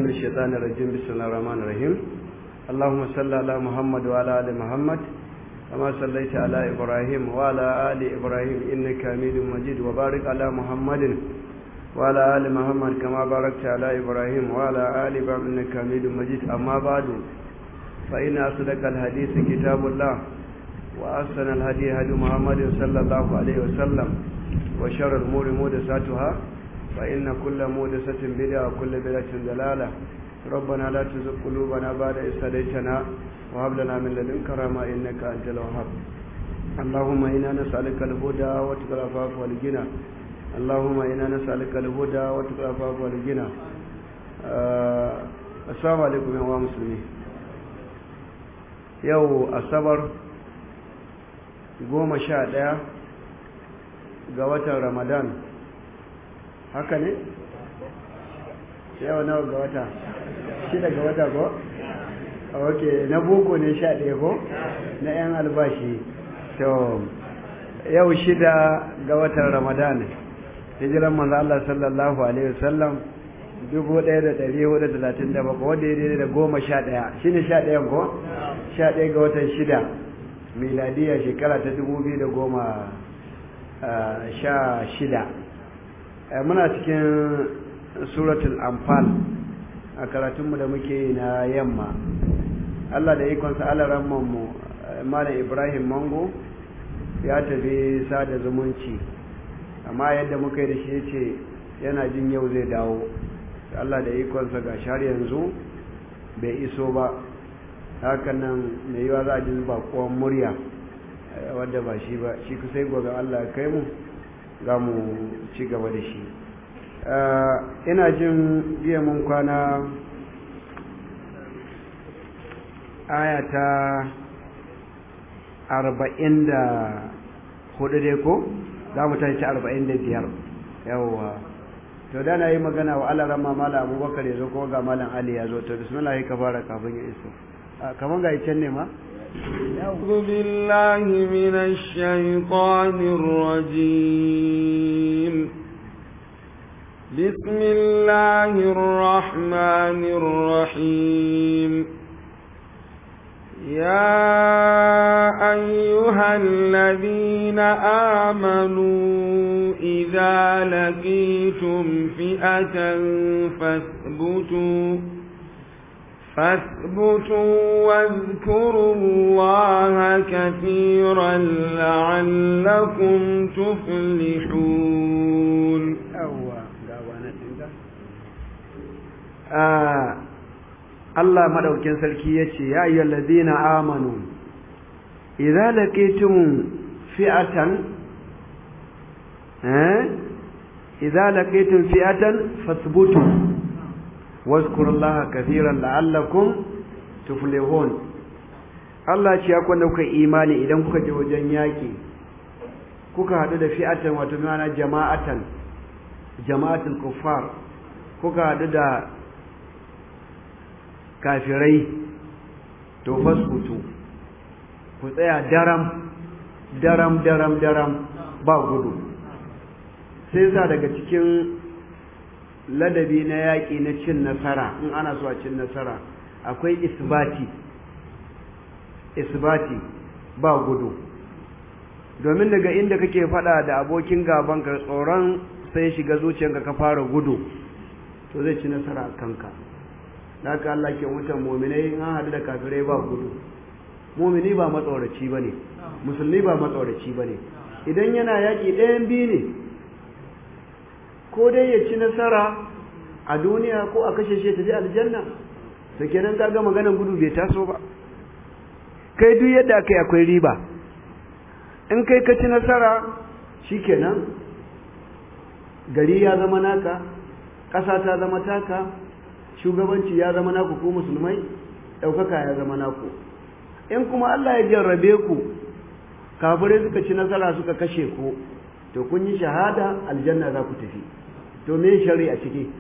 من الشيطان الرجيم بسم الله الرحمن الرحيم اللهم صل على محمد وعلى ال محمد كما صليت على ابراهيم وعلى ال ابراهيم انك حميد مجيد وبارك على محمد وعلى ال محمد كما باركت على ابراهيم وعلى ال ابراهيم انك حميد مجيد اما بعد فان اصدق الحديث كتاب الله واحسن الهدي هدي محمد صلى الله عليه وسلم وشر الامور محدثاتها فإن كل مودسة بدعة وكل بدعة ضلالة ربنا لا تزغ قلوبنا بعد إذ هديتنا وهب لنا من لدنك رحمة إنك أنت الوهاب اللهم إنا نسألك الهدى وتقى العفاف والغنى اللهم إنا نسألك الهدى وتقى العفاف والغنى آه السلام عليكم يا مسلمين يو الصبر goma sha ɗaya ga watan ramadan haka ne? yau nawa ga wata shida ga wata ko? ok na boko ne sha ɗaya ko? na 'yan albashi to yau shida ga watan ramadan hijiran manzo Allah sallallahu alaihi wasallam dubu ɗaya da ɗari hudu da talatin da bakwai wanda ya daidai da goma sha ɗaya shi ne sha ɗayan ko? sha ɗaya ga watan shida miladiya shekara ta dubu biyu da goma sha shida muna cikin suratul anfal a karatunmu da muke yi na yamma Allah da ikonsa mu malam Ibrahim Mango ya tafi sada zumunci amma yadda muka yi da shi yace yana jin yau zai dawo Allah da ikonsa ga har yanzu bai iso ba hakan nan mai yiwa za a ji bakuwan murya wadda ba shi ba shi kusa gobe Allah kai mu za mu ci gaba da shi ina jin biya mun kwana ayata arba'in da hudu dai ko za mu tashi arba'in da biyar yawwa to da na yi magana wa Allah rama mala abubakar ya zo ko ga malam ali ya zo to bismillah ka fara kafin ya iso kamar ga can ne ma أعوذ بالله من الشيطان الرجيم بسم الله الرحمن الرحيم يا أيها الذين آمنوا إذا لقيتم فئة فاثبتوا فاثبتوا واذكروا الله كثيرا لعلكم تفلحون Allah madaukin sarki yace ya ayyuhal ladina amanu idza laqitum fi'atan eh idza laqitum fi'atan fasbutu واذكروا الله كثيرا لعلكم تفلحون Allah ce ya kwanda kuka imani idan kuka je wajen yaƙi kuka haɗu da fi'atan wato mana jama'atan jama'atul kuffar kuka haɗu da kafirai to fasbutu ku tsaya daram daram daram daram ba gudu sai sa daga cikin ladabi na yaƙi na cin nasara in ana so a cin nasara akwai isbati isbati ba gudu domin daga inda kake faɗa da abokin gaban ka tsoron sai shiga zuciyarka ka fara gudu to zai ci nasara a kanka da haka Allah ke mutan muminai in an haɗu da kafirai ba gudu mumini ba matsoraci ba ne musulmi ba matsoraci ba ne idan yana yaƙi ɗayan biyu ne ko dai ya ci nasara a duniya ko a kashe shi tafi aljanna to kenan kaga maganan gudu bai taso ba kai duk yadda aka yi akwai riba in kai ka ci nasara shikenan gari ya zama naka ƙasa ta zama taka shugabanci ya zama naku ko musulmai ɗaukaka ya zama naku in kuma Allah ya jarrabe ku kafirai suka ci nasara suka kashe ku to kun yi shahada aljanna za ku tafi to me shari a ciki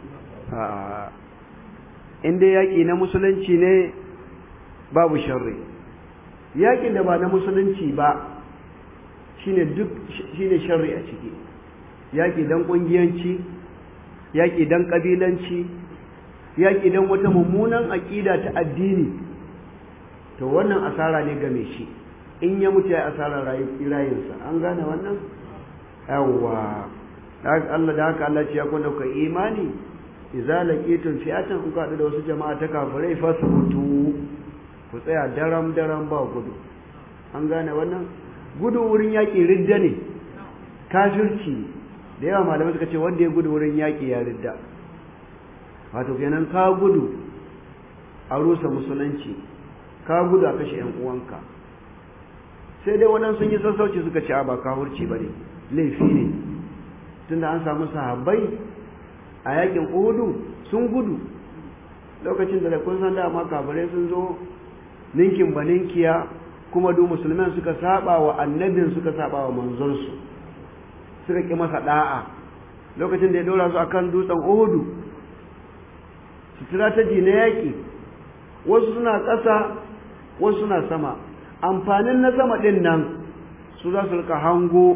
in dai yaƙi na musulunci ne babu sharri yaƙin da ba na musulunci ba shine duk shine sharri a ciki yaƙi dan ƙungiyanci yaƙi dan ƙabilanci yaƙi don wata mummunan aƙida ta addini to wannan asara ne game shi in ya mutu ya asara rayinsa an gane wannan yawwa Allah da haka Allah ce ya kwanda ka imani idza laqitum fi'atan in ka da wasu jama'a ta kafirai fasbutu ku tsaya daram daram ba gudu an gane wannan gudu wurin yaƙi ridda ne kafirci da yawa malamai suka ce wanda ya gudu wurin yaƙi ya ridda wato kenan ka gudu a rusa musulunci ka gudu a kashe yan uwanka sai dai waɗansu sun yi sassauci suka ce a ba kafirci ba ne laifi ne tunda an samu sahabbai a yakin uhudu sun gudu lokacin da kun san dama kafirai sun zo ninkin ba ninkiya kuma duk musulman suka saba wa annabin suka saba wa manzonsu suka ki masa da'a lokacin da ya dora su akan dutsen uhudu strategy na yaki wasu suna ƙasa wasu suna sama amfanin na sama ɗin nan su za su rika hango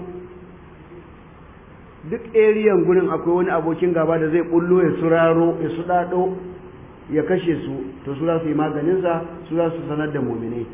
duk eriyan gurin akwai wani abokin gaba da zai bullo ya suraro ya sudado ya kashe su to su za su yi maganinsa su za su sanar da muminai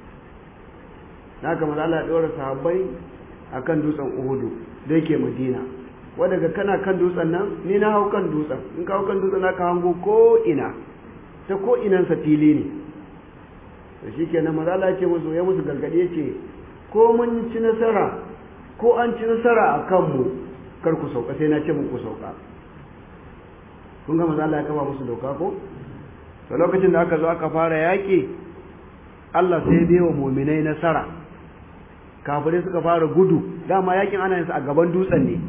na kama Allah ya ɗora sahabbai a kan dutsen uhudu da yake madina wadda kana kan dutsen nan ni na hau kan dutsen in ka hau kan dutsen na ka hango ko ina ta ko inansa fili ne da shi kenan maza Allah ce musu ya musu gargaɗi ya ce ko mun ci nasara ko an ci nasara a kanmu kar ku sauka sai na ce muku sauka kun ga maza Allah ya kafa musu doka ko da lokacin da aka zo aka fara yaƙi Allah sai bai wa muminai nasara kafirai suka fara gudu dama yakin ana yinsa a gaban dutsen ne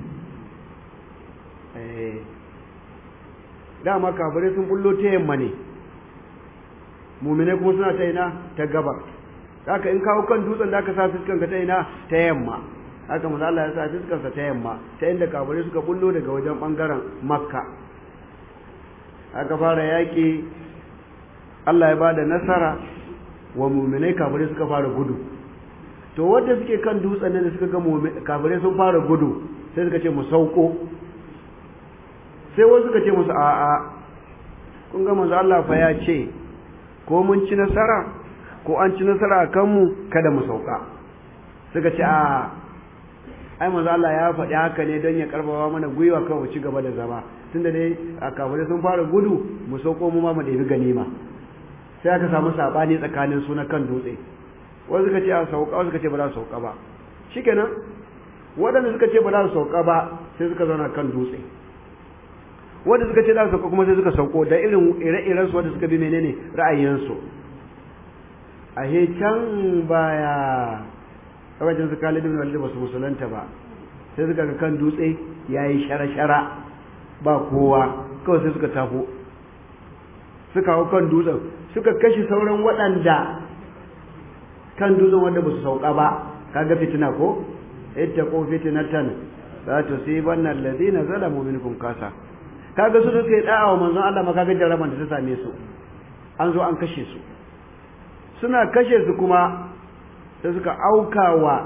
dama kafirai sun bullo ta yamma ne muminai kuma suna ta ina ta gabar haka in kawo kan dutsen da aka sa fuskanka ta ina ta yamma haka maza Allah ya sa fuskarsa ta yamma ta inda kafirai suka bullo daga wajen bangaren makka aka fara yaƙi Allah ya ba da nasara wa muminai kafirai suka fara gudu to wanda suke kan dutsen da suka ga kafirai sun fara gudu sai suka ce mu sauko sai wasu suka ce musu a'a kun ga manzo Allah fa ya ce ko mun ci nasara ko an ci nasara a kanmu kada mu sauka suka ce a ai manzo Allah ya faɗi haka ne don ya karfafa mana gwiwa kan mu ci gaba da zama tunda dai a kafirai sun fara gudu mu sauko mu ma mu ɗebi ganima sai aka samu sabani tsakanin su na kan dutse wasu suka ce a sauka wasu suka ce ba za su sauka ba shikenan waɗanda suka ce ba za su sauka ba sai suka zauna kan dutse wanda suka ce za su sauka kuma sai suka sauko da irin ire-iren su wanda suka bi menene ra'ayinsu a he can baya wajen su Khalid ibn Walid ba su musulunta ba sai suka ga kan dutse yayi shara-shara ba kowa kawai sai suka tafo suka hau kan dutsen suka kashe sauran waɗanda kan dutsen wanda ba su sauka ba kaga fitina ko ita ko fitinatan za ta sai bannan ladina zalamu minkum kasa kaga su suka yi da'a wa manzon Allah ma kaga jaraban da ta same su an zo an kashe su suna kashe su kuma sai suka aukawa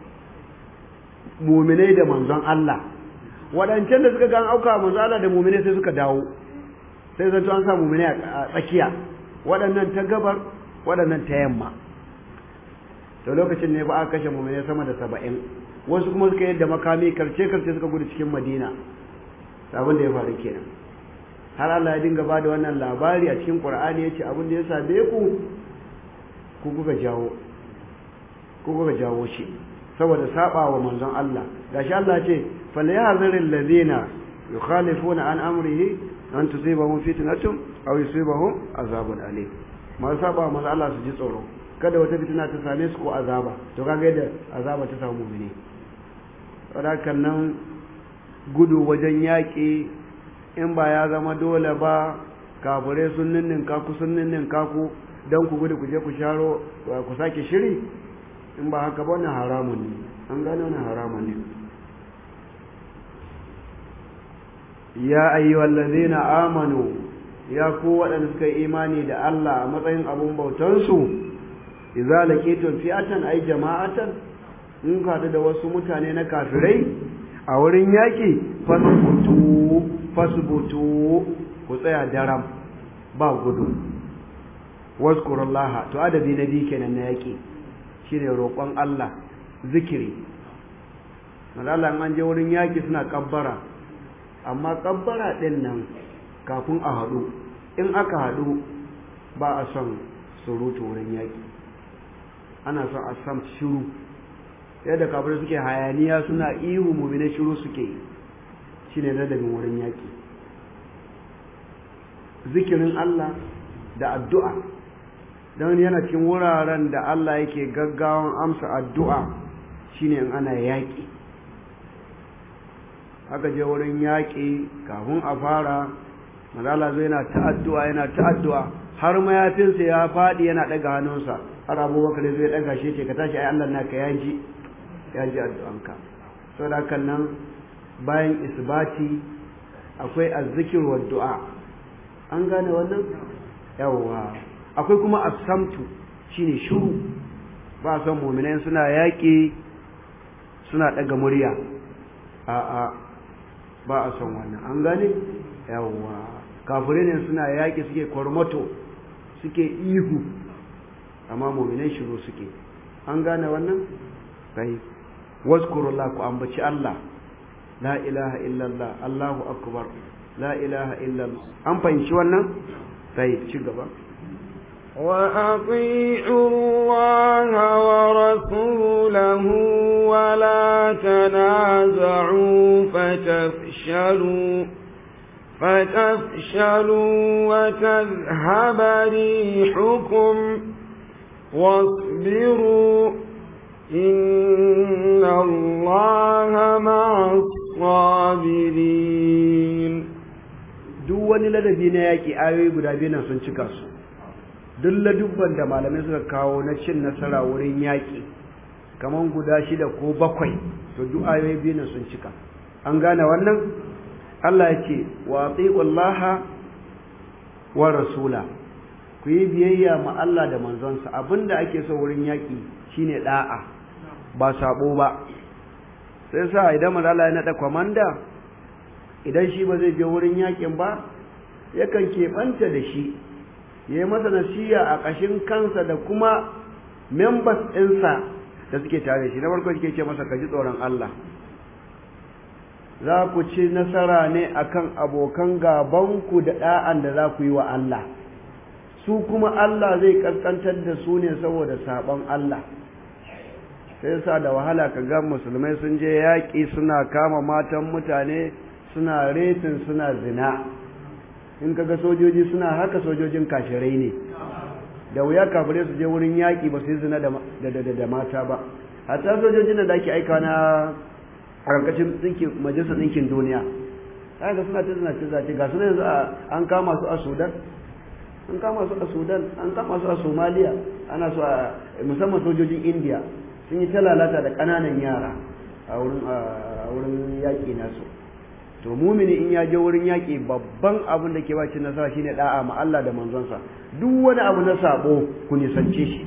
muminai da manzon Allah waɗancan da suka ga an aukawa manzon Allah da muminai sai suka dawo sai zanto an sa muminai a tsakiya waɗannan ta gabar waɗannan ta yamma to lokacin ne ba a kashe muminai sama da saba'in wasu kuma suka yadda makami karce karce suka gudu cikin madina abin da ya faru kenan har Allah ya dinga bada wannan labari a cikin Qur'ani yace abin da ya same ku ku kuka jawo ku kuka jawo shi saboda saba wa manzon Allah gashi Allah ce falyahzaril ladina yukhalifuna an amrihi an tusibahum fitnatun aw yusibahum azabun alim ma saba wa manzon Allah su ji tsoro kada wata fitina ta same su ko azaba to kaga yadda azaba ta samu mu'mini saboda nan gudu wajen yaƙi in ba ya zama dole ba kafirai sun ninninka ku sun ninninka ku don ku gudu ku je ku sharo ku sake shiri in ba haka ba wannan haramun ne an gane wannan haramun ne ya ayyuhal ladzina amanu ya ku waɗanda suka yi imani da Allah a matsayin abun bautansu idza laqitum fi'atan ay jama'atan in ka da wasu mutane na kafirai a wurin yaƙi fasbutu fasbutu ku tsaya daram ba gudu wazkurullaha to adabi na biyu kenan na yaƙi shine roƙon Allah zikiri malala an je wurin yaƙi suna kabbara amma kabbara ɗin nan kafin a haɗu in aka haɗu ba a son surutu wurin yaƙi ana son a sam shiru yadda kafirai suke hayaniya suna ihu mumine shiru suke shine ladabin wurin yaƙi zikirin Allah da addu'a don yana cikin wuraren da Allah yake gaggawan amsa addu'a shine in ana yaƙi aka je wurin yaƙi kafin a fara mazala zai yana ta addu'a yana ta addu'a har mayafinsa ya faɗi yana ɗaga hannunsa har abubakar zai ɗaga shi ce ka tashi ai Allah naka ya ji ya ji addu'anka saboda hakan nan bayan isbati akwai azzikir wa du'a an gane wannan yawwa akwai kuma asamtu shine shiru ba san mu'minai suna yaƙi suna ɗaga murya a'a ba a son wannan an gane yawwa kafirai ne suna yaƙi suke kwarmato suke ihu amma mu'minai shiru suke an gane wannan kai wazkurullah ku ambaci Allah la ilaha illallah Allahu akbar la ilaha illallah an fahimci wannan sai ci gaba وأطيعوا الله ورسوله ولا تنازعوا فتفشلوا فتفشلوا وتذهب ريحكم واصبروا إن الله مع الصابرين duk wani ladabi na yaƙi ayoyi guda biyu nan sun cika su duk ladubban da malamai suka kawo na cin nasara wurin yaƙi kamar guda shida ko bakwai to duk ayoyi biyu nan sun cika an gane wannan Allah ya ce wa atiqullaha wa rasula ku yi biyayya ma Allah da manzonsa abinda ake so wurin yaƙi shine da'a ba sabo ba sai sa idan manzala ya naɗa kwamanda idan shi ba zai je wurin yakin ba yakan keɓanta da shi ya yi masa nasiya a ƙashin kansa da kuma members ɗinsa da suke tare shi na farko suke ce masa ka ji tsoron Allah za ku ci nasara ne akan abokan gabanku da ɗa'an da za ku yi wa Allah su kuma Allah zai ƙasƙantar da su ne saboda saɓon Allah sai sa da wahala ka ga musulmai sun je yaƙi suna kama matan mutane suna retin suna zina in kaga sojoji suna haka sojojin kashirai ne da wuya kafirai su je wurin yaƙi ba su yi zina da mata ba hatta sojojin da ake aika na a ƙarƙashin ɗinkin majalisar ɗinkin duniya haka suna ta zina zace ga suna yanzu an kama su a sudan an kama su a sudan an kama su a somaliya ana su a musamman sojojin indiya sun yi ta lalata da ƙananan yara a wurin yaƙi nasu to mumini in ya je wurin yaƙi babban abin da ke ba ci nasara shine da'a ma Allah da manzonsa duk wani abu na sabo ku nisance shi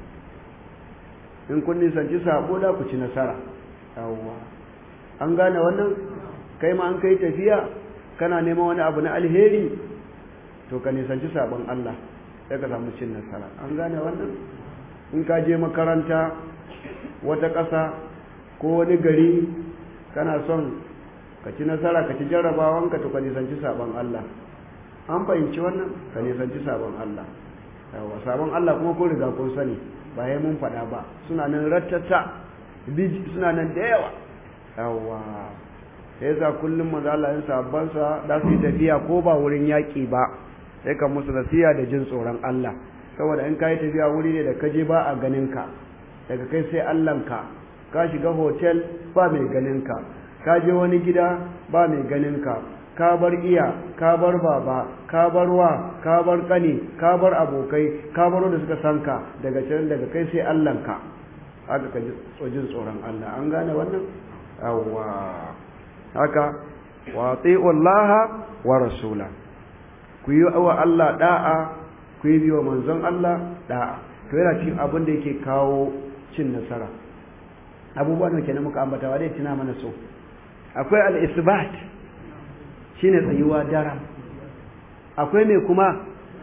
in kun nisanci sabo da ku ci nasara yawwa an gane wannan kai ma an kai tafiya kana neman wani abu na alheri to ka nisanci sabon Allah sai ka samu cin nasara an gane wannan in ka je makaranta wata ƙasa ko wani gari kana son ka ci nasara ka ci jarrabawanka to ka nisanci sabon Allah an fahimci wannan ka nisanci sabon Allah yawa sabon Allah kuma ko riga kun sani ba ya mun faɗa ba suna nan rattata suna nan da yawa yawa sai yasa kullum manzo Allah yin sabban sa da su tafiya ko ba wurin yaƙi ba sai ka musu nasiya da jin tsoron Allah saboda in kai tafiya wuri ne da ka je ba a ganin ka daga kai sai Allahnka ka shiga hotel ba mai ganin ka ka je wani gida ba mai ganin ka ka bar iya ka bar baba ka bar wa ka bar kani ka bar abokai ka bar wanda suka san ka daga can daga kai sai Allahnka haka ka ji jin tsoron Allah an gane wannan awwa haka wa Allah wa rasula ku yi wa Allah da'a ku yi wa manzon Allah da'a to yana cikin abin da yake kawo cin nasara abubuwan da kenan muka ambata wa dai tuna mana so akwai al-isbat shine tsayuwa daram akwai mai kuma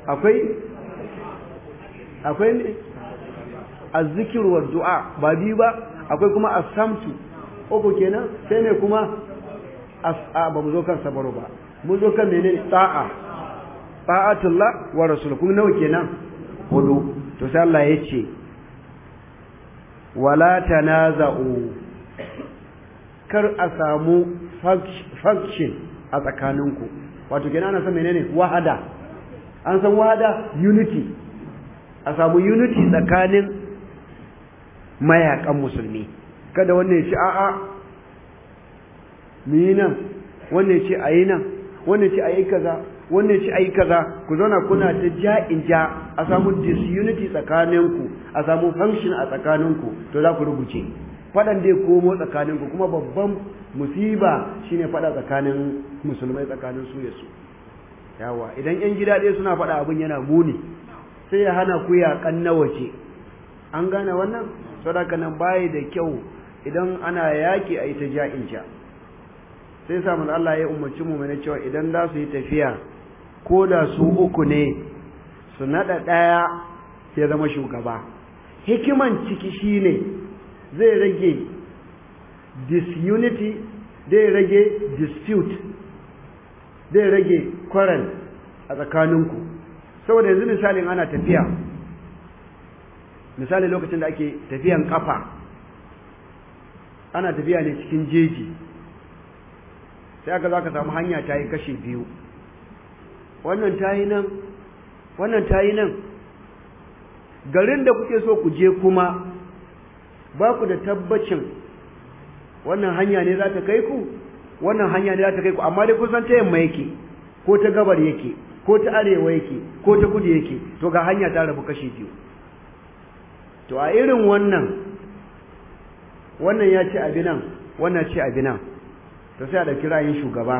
akwai akwai ne azzikir wa du'a ba biyu ba akwai kuma asamtu uku kenan sai ne kuma as'a ba mu zo kan sabaro ba mu zo kan menene ta'a ta'atullah wa rasul kuma nawa kenan hudu to sai Allah ya ce wala tanaza'u kar a samu function a tsakaninku wato kenan ana san menene wahada an san wahada unity a samu unity tsakanin mayakan musulmi kada wannan ya ce a'a ni nan wannan ya ce ayi nan wannan ya ce ayi kaza wannan ya ce ayi kaza ku zauna kuna ta ja'in ja a samu disunity tsakaninku a samu function a tsakaninku to za ku rubuce fadan dai komo tsakaninku kuma babban musiba shine fada tsakanin musulmai tsakanin su ya su yawa idan yan gida ɗaya suna fada abin yana muni sai ya hana ku yaƙan na waje an gane wannan sadaka nan bayi da kyau idan ana yaƙi a yi ta ja'in ja sai samun Allah ya umarci mu mai cewa idan za su yi tafiya ko da su uku ne su naɗa ɗaya ya zama shugaba hikiman ciki shine zai rage disunity zai rage dispute zai rage quarrel a tsakaninku saboda yanzu misalin ana tafiya misali lokacin da ake tafiyan kafa ana tafiya ne cikin jeji sai aka za ka samu hanya ta yi kashe biyu wannan ta yi nan wannan ta yi nan garin da kuke so ku je kuma ba ku da tabbacin wannan hanya ne za ta kai ku wannan hanya ne za ta kai ku amma dai kusan ta yamma yake ko ta gabar yake ko ta arewa yake ko ta kudu yake to ga hanya ta rabu kashi biyu to a irin wannan wannan ya ce abi nan wannan ce abi nan to sai a ɗauki ra'ayin shugaba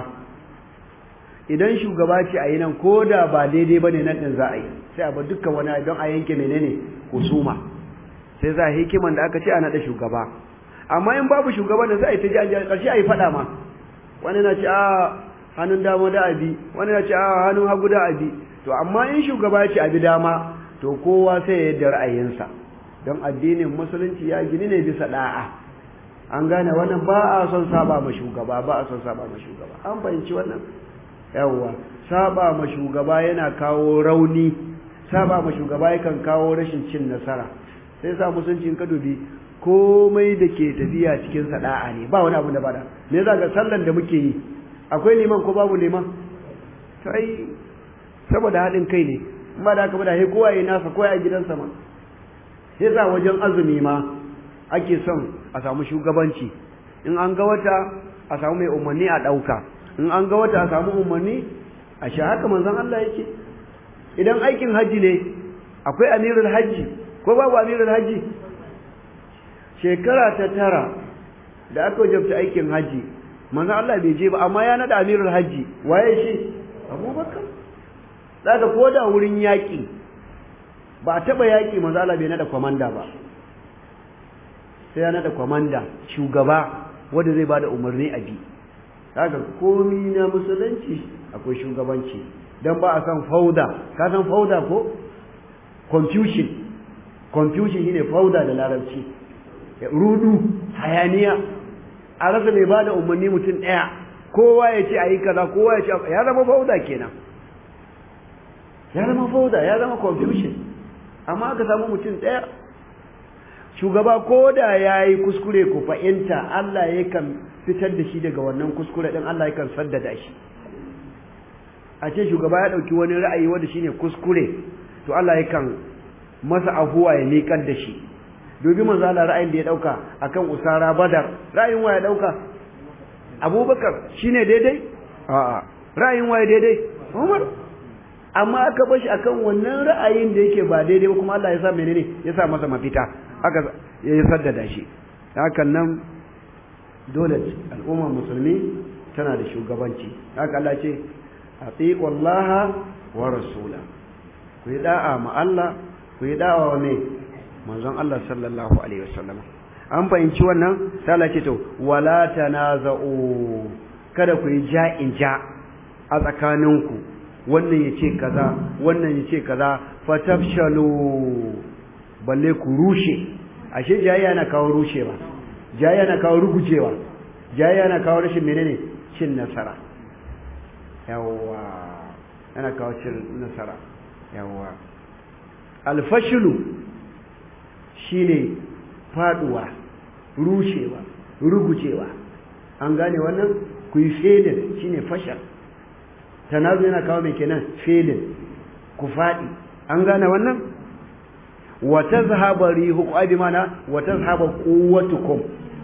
idan shugaba ce a yi nan ko da ba daidai ba ne nan ɗin za a yi sai a bar dukkan wani don a yanke menene husuma sai za a hikiman da aka ce a naɗa shugaba amma in babu shugaba da za a yi ta ji an ƙarshe a yi faɗa ma wani na ce a hannun dama da abi wani na ce a hannun hagu da abi to amma in shugaba ya ce abi dama to kowa sai ya yadda ra'ayinsa don addinin musulunci ya gini ne bisa da'a an gane wannan ba a son saba ma shugaba ba a son saba ma shugaba an fahimci wannan yawwa saba ma shugaba yana kawo rauni saba ma shugaba yakan kawo rashin cin nasara sai sa musulunci in ka dubi komai da ke tafiya cikin sada'a ne ba wani abu da bada me za ga sallan da muke yi akwai liman ko babu liman to ai saboda haɗin kai ne in ba da haka ba da sai kowa ya nasa kowa ya gidansa ma sai sa wajen azumi ma ake son a samu shugabanci in an ga wata a samu mai umarni a ɗauka in an ga wata a samu umarni a sha haka manzon Allah yake idan aikin hajji ne akwai amirul hajji ko babu amirul hajji shekara ta tara da aka wajabta aikin hajji manzon Allah bai je ba amma ya nada amirul hajji waye shi abubakar daga ko da wurin yaƙi ba a taɓa yaƙi manzon Allah bai nada kwamanda ba sai ya nada kwamanda shugaba wanda zai bada umarni a bi kaga komi na musulunci akwai shugabanci dan ba a san fauda ka san fauda ko confusion confusion shine fauda da larabci rudu hayaniya a rasa mai bada umarni mutum ɗaya kowa ya ce a yi kaza kowa ya ce ya zama fauda kenan ya zama fauda ya zama confusion amma aka samu mutum ɗaya shugaba ko da ya yi kuskure ku fahimta Allah yakan fitar da shi daga wannan kuskure ɗin Allah yakan saddada shi a ce shugaba ya ɗauki wani ra'ayi wanda shine kuskure to Allah yakan masa afuwa ya miƙar da shi dubi manzo Allah ra'ayin da ya ɗauka akan usara badar ra'ayin wa ya ɗauka abubakar shine daidai a'a ra'ayin wa ya daidai umar amma aka bar shi akan wannan ra'ayin da yake ba daidai ba kuma Allah ya sa menene ya sa masa mafita aka ya saddada shi hakan nan dole al'ummar musulmi tana da shugabanci haka Allah ce atiqullaha wa rasula ku yi da'a ma Allah ku yi da'a wa me manzon Allah sallallahu alaihi wasallam an fahimci wannan sai Allah ce to wala tanaza'u kada ku yi ja'in ja a tsakaninku wannan ya ce kaza wannan ya ce kaza fatafshalu balle ku rushe ashe jayayya na kawo rushewa jayayya na kawo rugujewa jayayya na kawo rashin menene cin nasara yawwa yana kawo cin nasara yawwa alfashilu shine faduwa rushewa rugujewa an gane wannan ku yi felin shine fashal tanazu yana kawo mai kenan felin ku faɗi an gane wannan wa tazhaba rihu abi mana wa tazhaba quwwatukum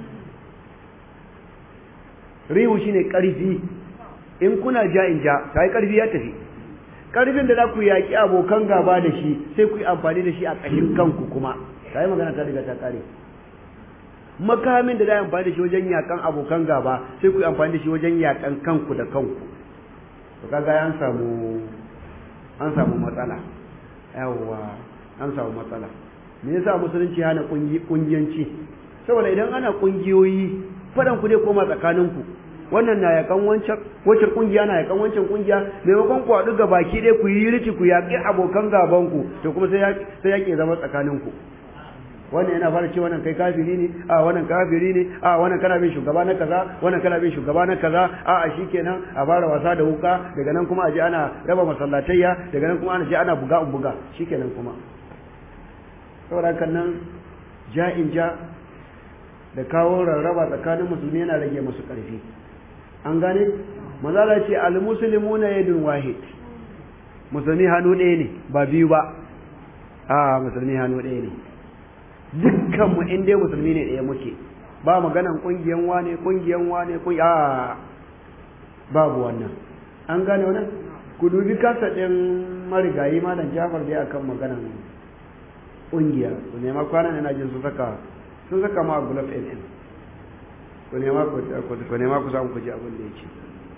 rihu shine karfi in kuna ja in ja sai karfi ya tafi karfin da za ku yaki abokan gaba da shi sai ku yi amfani da shi a kashin kanku kuma sai magana ta riga ta kare makamin da za a amfani da shi wajen yakan abokan gaba sai ku yi amfani da shi wajen yakan kanku da kanku to kaga an samu an samu matsala yawwa an samu matsala me yasa musulunci hana kungiyanci saboda idan ana kungiyoyi fadan ku dai koma tsakanin ku wannan na yakan wancan wacce kungiya na yakan wancan kungiya maimakon ku haɗu ga baki dai ku yi riti ku yaƙi abokan gaban ku to kuma sai sai yaƙi zama tsakanin ku wannan yana fara ce wannan kai kafiri ne a wannan kafiri ne a wannan kana bin shugaba na kaza wannan kana bin shugaba na kaza a a shikenan a fara wasa da wuka daga nan kuma a je ana raba masallatayya daga nan kuma ana je ana buga buga shikenan kuma saboda kan nan ja'in ja da kawo rarraba tsakanin musulmi yana rage musu karfi an gane mazala ce al muslimuna yadun wahid musulmi hannu ɗaya ne ba biyu ba a musulmi hannu ɗaya ne dukkanmu in dai musulmi ne ɗaya muke ba maganan ƙungiyan wane ƙungiyan wane a babu wannan an gane wannan ku dubi kasa ɗin marigayi malam jafar dai akan maganan ƙungiya ku nema kwanan yana jin su saka sun saka ma gulaf fm ku nema ku nema ku samu ku ji abin da yake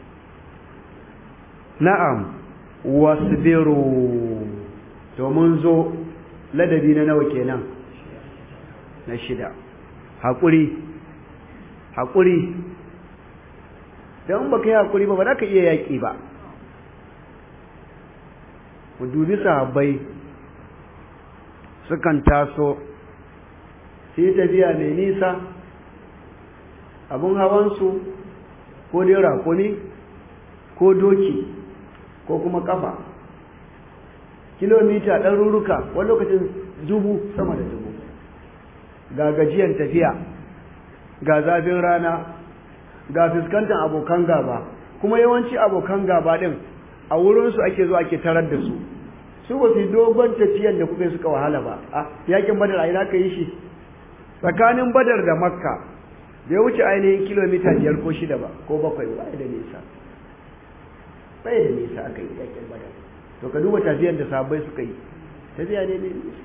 na'am wasbiru to mun zo ladabi na nawa kenan na shida haƙuri haƙuri don ba ka yi haƙuri ba ba za ka iya yaƙi ba mu dubi sahabbai sukan taso su yi tafiya mai nisa abin hawansu ko dai rakuni ko doki ko kuma kafa kilomita ɗaruruka wani lokacin dubu sama da dubu ga gajiyan tafiya ga zafin rana ga fuskantar abokan gaba kuma yawanci abokan gaba din a wurinsu ake zo ake tarar da su su ba su yi dogon tafiyan da kuka yi suka wahala ba a yakin badar a ina ka yi shi tsakanin badar da makka bai wuce ainihin kilomita biyar ko shida ba ko bakwai ba da nisa bai da nisa aka yi yakin badar to ka duba tafiyan da sahabbai suka yi tafiya ne mai nisa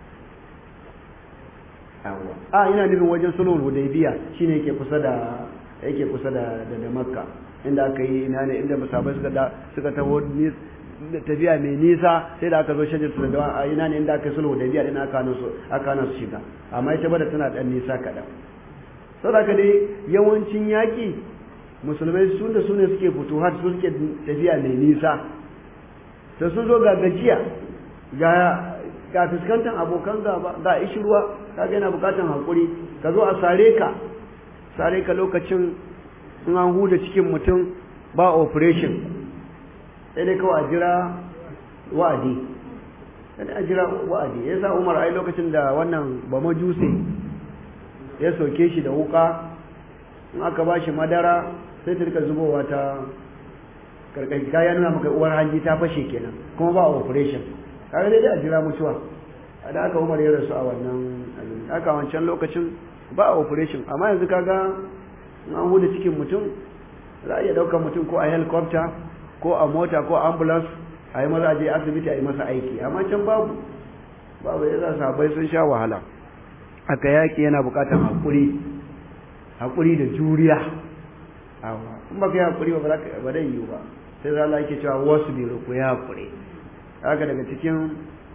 a ina nufin wajen sulhul hudaybiya shine yake kusa da yake kusa da da, makka inda aka yi ina ne inda musabai suka da suka taho tafiya mai nisa sai da aka zo shajar su da a ina ne inda aka yi sulhul hudaybiya din aka hana su aka hana su shiga amma ita bada tana dan nisa kaɗan saboda haka dai yawancin yaƙi musulmai su da su ne suke fito har su suke tafiya mai nisa sai sun zo ga gajiya ga ga fuskantar abokan gaba ga ishirwa kaga yana bukatan hakuri ka zo a sare ka sare ka lokacin in an huda cikin mutum ba operation sai dai kawai a jira wa'adi sai a jira wa'adi ya sa umar ai lokacin da wannan ba majuse ya soke shi da wuka in aka ba shi madara sai ta rika zubowa ta karkashi kaya nuna maka uwar hanji ta fashe kenan kuma ba operation kaga dai a jira mutuwa da aka umar ya rasu a wannan abin aka wancan lokacin ba a operation amma yanzu kaga an huda cikin mutum za a iya ɗaukar mutum ko a helicopter ko a mota ko ambulance a yi maza je asibiti a yi masa aiki amma can babu babu ya za sabai sun sha wahala aka yaƙi yana buƙatar haƙuri haƙuri da juriya in ba ka yi haƙuri ba ba zai yiwu ba sai za Allah yake cewa wasu biro ku ya haƙuri haka daga cikin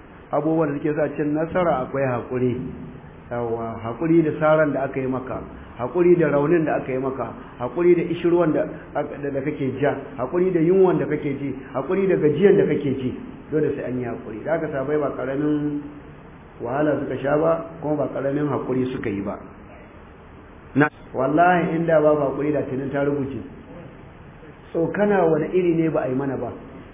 abubuwan da suke sa cin nasara akwai haƙuri yawa haƙuri da saran da aka yi maka haƙuri da raunin da aka yi maka haƙuri da ishirwan da da kake ja haƙuri da yunwan da kake ji haƙuri da gajiyan da kake ji dole sai an yi haƙuri da aka sabai ba ƙaramin wahala suka sha ba kuma ba ƙaramin haƙuri suka yi ba na wallahi inda ba haƙuri da tunin ta rubuce tsokana wani iri ne ba a yi mana ba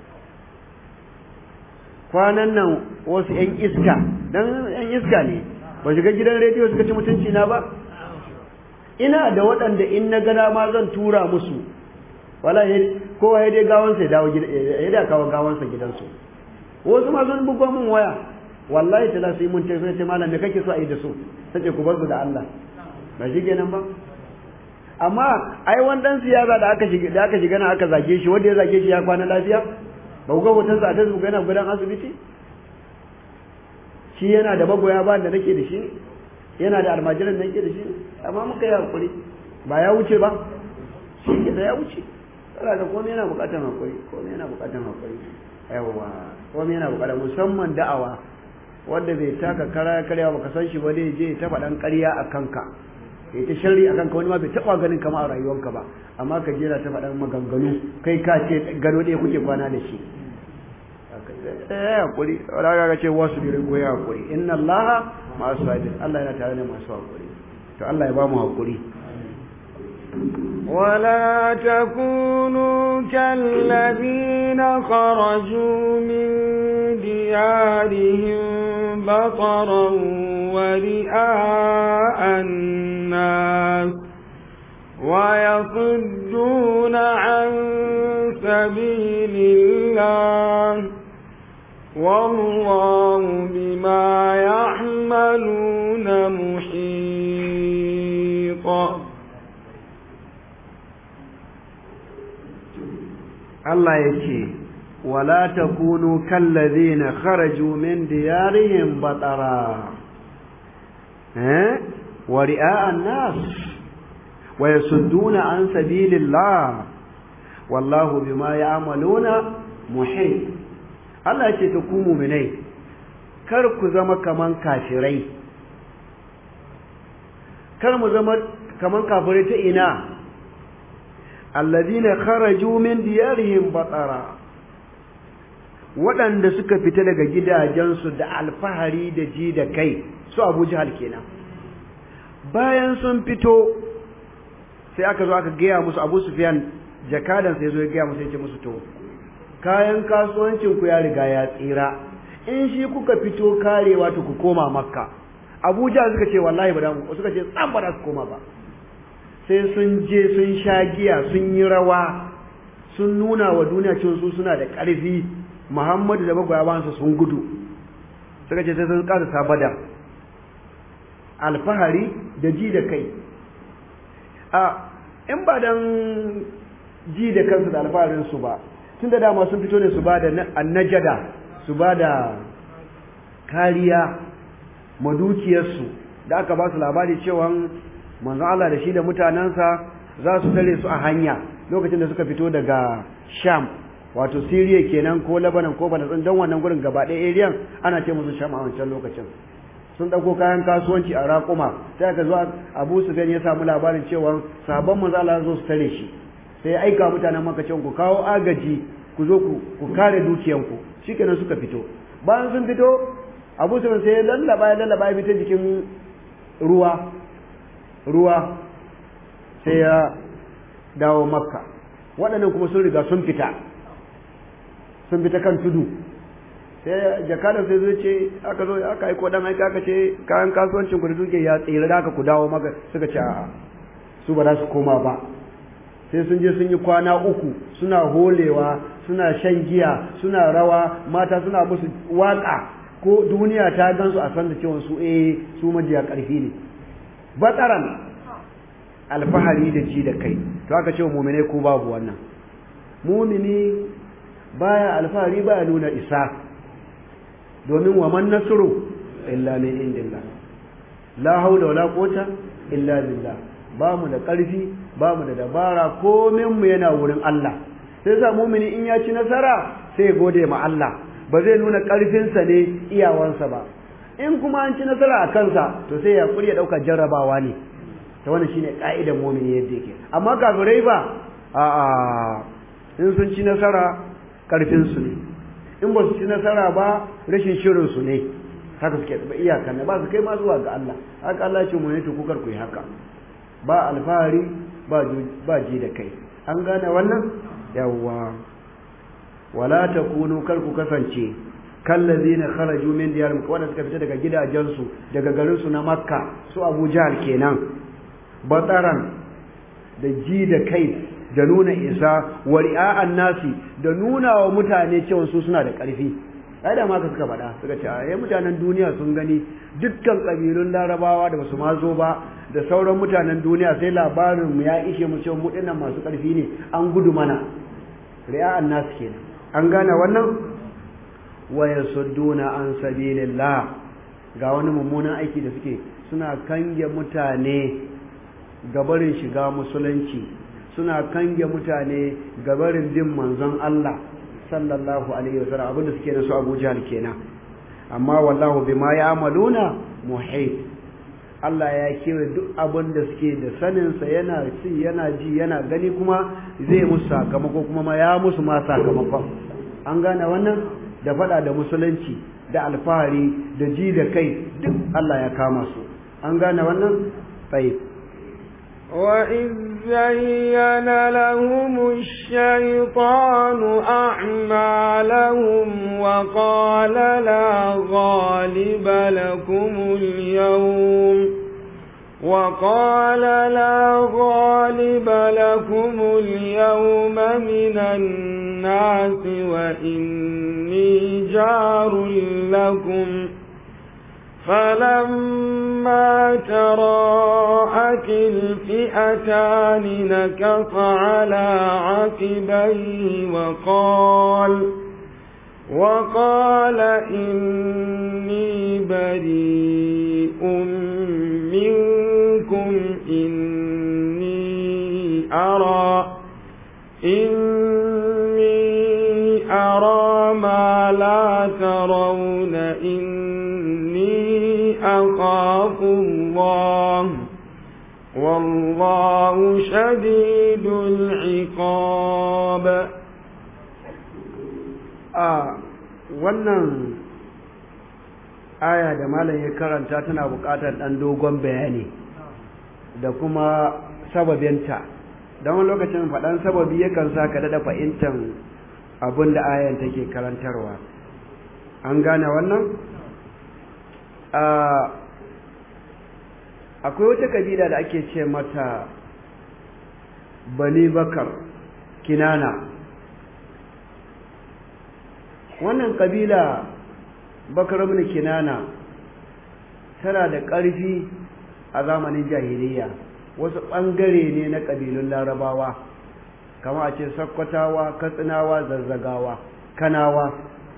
kwanan nan wasu 'yan iska don 'yan iska ne ba shiga gidan rediyo suka ci mutunci na ba ina da waɗanda in na gana ma zan tura musu wala kowa ya dai gawansa ya dawo ya da kawo gawansa gidansu wasu ma sun bugo min waya wallahi ta su yi mun tai sai malam me kake so a yi da su sace ku bar su da Allah ba shi kenan ba amma ai wani dan siyasa da aka shiga da aka shiga nan aka zage shi wanda ya zage shi ya kwana lafiya ba ku ga hoton sa a Facebook yana gudan asibiti shi yana da magoya ba da nake da shi yana da almajiran da nake da shi amma muka yi hakuri ba ya wuce ba shi ke da ya wuce tsara ga komai yana bukatar hakuri komai yana bukatar hakuri yawa komai yana bukatar musamman da'awa wanda bai taka kara karya baka san shi ba dai je ta faɗan ƙarya a kanka ya ta sharri a kanka wani ma bai taɓa ganin kama a rayuwarka ba amma ka jera ta faɗan maganganu kai ka ce gado ɗaya kuke kwana da shi eh hakuri wala ga ce wasu birin goyi hakuri inna allaha masu sabir Allah yana tare da masu hakuri to Allah ya ba mu hakuri ولا تكونوا كالذين خرجوا من ديارهم بطرا ورئاء الناس ويصدون عن سبيل الله والله بما يعملون محيط Allah ya ce, Wala ta kunu kallazi na kharaju min diyarihim batara, eh, wa ri'a'an nas, wa yasudduna an sabilillah, wallahu bima ya'maluna muhit. Allah ya ce ta ku muminai, kar ku zama kaman kafirai, kar mu zama kaman kafirai ta ina. alladhina kharaju min diyarihim batara waɗanda suka fita daga gidajensu da alfahari da ji da kai su Abu Jahal kenan bayan sun fito sai aka zo aka gaya musu Abu Sufyan jakadan sai zo ya gaya musu ya ce musu to kayan kasuwancin ku ya riga ya tsira in shi kuka fito karewa to ku koma makka Abu Jahal suka ce wallahi ba da suka ce tsan ba da su koma ba sai sun je sun sha giya sun yi rawa sun nuna wa duniya cewa su suna da ƙarfi Muhammadu da magoyawansa sun gudu suka ce sai sun ƙara sabada alfahari da ji da kai a in ba dan ji da kansu da alfaharin su ba tun da dama sun fito ne su ba da annajada su ba da kariya madukiyarsu da aka ba su labari cewa manzon Allah da shi da mutanensa za su tare su a hanya lokacin da suka fito daga Sham wato Syria kenan ko Lebanon ko Palestine don wannan gurin gaba ɗaya area ana ce musu Sham a wancan lokacin sun dauko kayan kasuwanci a raƙuma sai aka zo Abu Sufyan ya samu labarin cewa sabon manzon Allah zo su tare shi sai ya aika mutanen Makka cewa ku kawo agaji ku zo ku ku kare dukiyanku shikenan suka fito bayan sun fito Abu Sufyan sai ya lallaba ya lallaba ya fita jikin ruwa ruwa sai ya dawo makka waɗannan kuma sun riga sun fita sun fita kan tudu sai jakadar sai zai ce aka zo aka aiko dan aika aka ce kayan kasuwancin ku da duke ya tsira da aka ku dawo maka suka ce a'a su ba za su koma ba sai sun je sun yi kwana uku suna holewa suna shan giya suna rawa mata suna musu waka ko duniya ta gansu a san da cewa su eh su majiya ƙarfi ne batsaran alfahari da ji da kai to aka ce mumine ko babu wannan mumini baya alfahari baya nuna isa domin wa man nasru illa min indillah la haula wala quwwata illa billah ba mu da ƙarfi ba mu da dabara komin mu yana wurin Allah sai sa mumini in ya ci nasara sai gode ma Allah ba zai nuna ƙarfinsa ne iyawansa ba in kuma an ci nasara a kansa to sai ya kuri ya ɗauka jarrabawa ne ta wannan shine ka'idar mu'mini yadda yake amma kafirai ba a a in sun ci nasara karfin su ne in ba su ci nasara ba rashin shirin su ne haka suke ba iyaka ne ba su kai ma zuwa ga Allah haka Allah ya ce mu ne to kukar ku yi haka ba alfahari ba ba ji da kai an gane wannan yawwa wala takunu kar ku kasance kallazina kharaju min diyarihim wanda suka fita daga gidajensu daga garin su na makka su abu jahal kenan bataran da ji da kai da nuna isa wa ri'a'an nasi da nuna wa mutane cewa su suna da ƙarfi ai da ma suka faɗa suka ce ai mutanen duniya sun gani dukkan kabilun larabawa da basu ma zo ba da sauran mutanen duniya sai labarin mu ya ishe mu cewa mu dinnan masu ƙarfi ne an gudu mana ri'a'an nasi kenan an gane wannan wa yasudduna an sabilillah ga wani mummunan aiki da suke suna kange mutane gabarin shiga musulunci suna kange mutane gabarin bin manzon Allah sallallahu alaihi wasallam abinda suke da su Abu Jahl kenan amma wallahu bima ya'maluna muhit Allah ya kewa duk abin da suke da sanin sa yana ci yana ji yana gani kuma zai musu sakamako kuma ma ya musu ma sakamakon an gane wannan da fada da musulunci da alfahari da ji da kai duk Allah ya kama su an gane wannan tayyib وإذ زين لهم الشيطان أعمالهم وقال لا غالب لكم اليوم وقال لا غالب لكم اليوم من الناس وإني جار لكم فلما تراءت الفئتان نكص على عقبيه وقال وقال إني بريء منكم إني أرى إني أرى ما لا ترون إني أخاف الله والله شديد العقاب a wannan aya da malam ya karanta tana buƙatar ɗan dogon bayani da kuma sababinta don wani lokacin faɗan sababi yakan sa ka daɗa fahimtar abin da ayan take karantarwa an gane wannan akwai wata kabila da ake ce mata bani bakar kinana wannan kabila bakar ibn kinana tana da ƙarfi a zamanin jahiliya wasu ɓangare ne na ƙabilun larabawa kama a ce sakkwatawa katsinawa zazzagawa kanawa